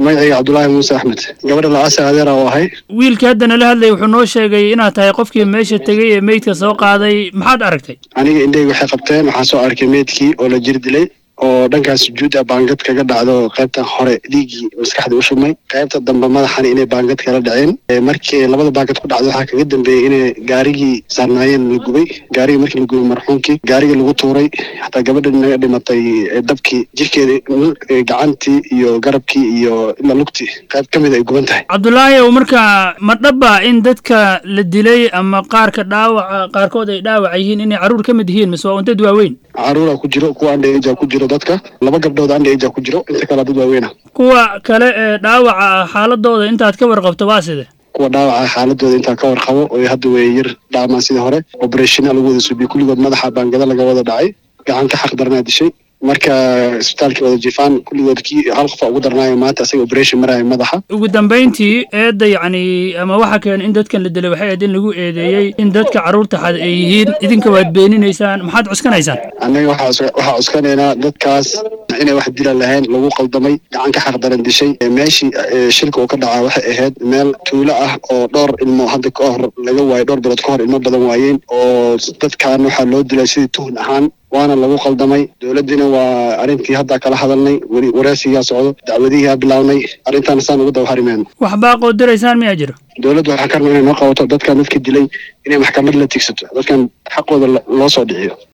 magacayga cabdulaahi muuse axmed gabadha lacasa adeera oo ahay wiilkii hadda nala hadlayay wuxuu noo sheegay inaad tahay qofkii meesha tegey ee meydka soo qaaday maxaad aragtay aniga indhahayga waxay qabteen waxaan soo arkay meydkii oo la jir dilay oo dhankaas sujuuda baangad kaga dhacdo qaybta hore dhiiggii maskaxda u shubmay qaybta dambe madaxana inay baangad kala dhaceen markii labada baangad ku dhacdo waxaa kaga dambeeyey inay gaarigii saarnaayeen la gubay gaarigii markii la gubay marxuumkii gaarigii lagu tuuray xataa gabadha naga dhimatay dabkii jirkeeda gacantii iyo garabkii iyo ilaa lugtii qayb ka mid ay guban tahay cabdulaahi ow marka ma dhaba in dadka la dilay ama qaarka dhaawaca qaarkood ay dhaawac yihiin inay carruur ka mid yihiin mise waa un dad waaweyn caruura ku jiro kuwa andhaeja ku jiro dadka laba gabdhood andhaeja ku jiro inta kale dad waaweyna kuwa kale ee dhaawaca ah xaaladooda intaad ka warqabto waa side kuwa dhaawaca xaaladooda intaa ka warqabo oo hadda way yar dhaamaan sidii hore oberationa lagu wada suubiye kulligood madaxa baangada laga wada dhacay gacan ka xaq daranaa dishay marka isbitaalkii wada jifaan kulligood kii hal qofa ugu darnaayo maanta asaga operation maraayo madaxa ugu dambayntii eedda yacni ama waxa keen in dadkan la dilay waxay ahayd in lagu eedeeyey in dadka carruurta xad ay yihiin idinka waad beeninaysaan maxaad cuskanaysaan annaga waxaa waxaa cuskanaynaa dadkaas inay wax dila lahayn lagu qaldamay gacan ka xaq daran dishay meeshii shilka uu ka dhacaa waxay ahayd meel tuulo ah oo dhowr ilmo hadda ka hor laga waayo dhowr bilood ka hor ilmo badan waayeen oo dadkan waxaa loo dilay sidii tuhun ahaan waana lagu qaldamay dowladdiina waa arrintii hadda kala hadalnay weli wareysigaa socdo dacwadihiaa bilaabnay arrintaana saan ugu dawaharimeeno wax baaqoo diraysaan miyaa jiro dowladdu waxaa ka rabaa inay noo qabato dadkan dadka dilay inay maxkamad la tigsato dadkan xaqooda loo soo dhiciyo